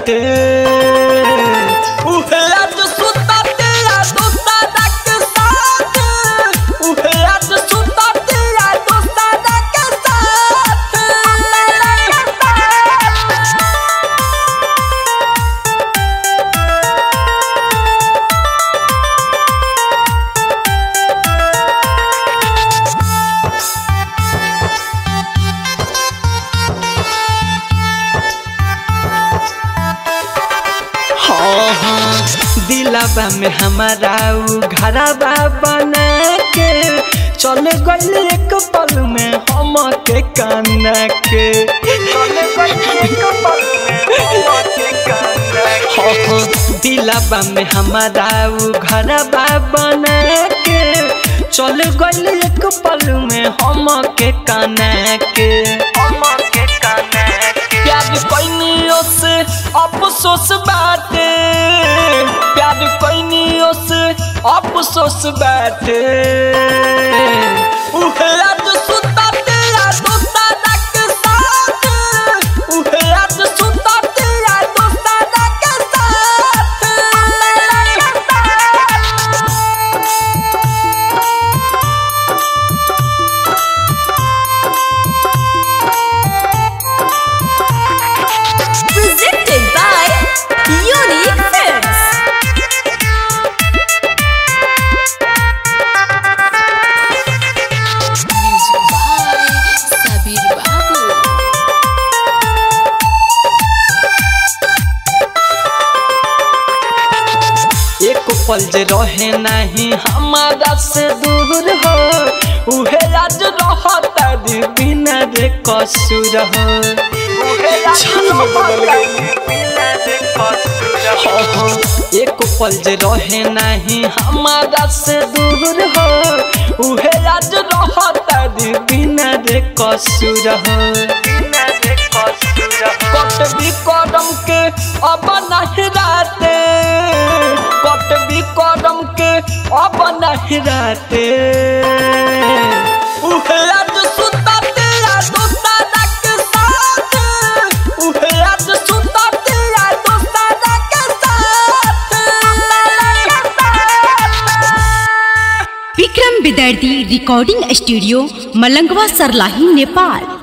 बाटे उहे आज सुता तेरा दोस्ताना के साथ उहे आज सुता तेरा दोस्ताना के साथ हाँ हाँ दिलाबा में हमारा उ घरबा बना के चल गइल एक पल में हम के काना के चल गइल एक पल में हम के काना के हाँ हाँ दिलाबा में हमारा उ घरबा बना के चल गइल एक पल में हम के काना के हम के काना के प्यार कैनियों से अफसोस बाटे प्यार कैनियों से अफसोस बाटे उहे आज सुता तेरा दोस्ताना के साथ उहे आज सुता तेरा दोस्ताना के साथ Presented by Unique Films. Music by Sabir Babu. एक पल जे रहे नहीं हमारा से दूर हो उहे आज रहता दी बिना रे कसूर हो उहे आज रहता दी बिना रे कसूर हो हो, एक पल जे रहे नहीं हमारा से दूर हो उहे आज रहता दी बिना रे कसूर हो बिना रे कसूर हो कट भी करम के अब नहीं राते कट भी करम के अब नहीं राते उहे आज सुता तेरा दोस्ताना के साथ उहे आज सुता तेरा दोस्ताना के साथ विक्रम विदर्दी रिकॉर्डिंग स्टूडियो मलंगवा सरलाही नेपाल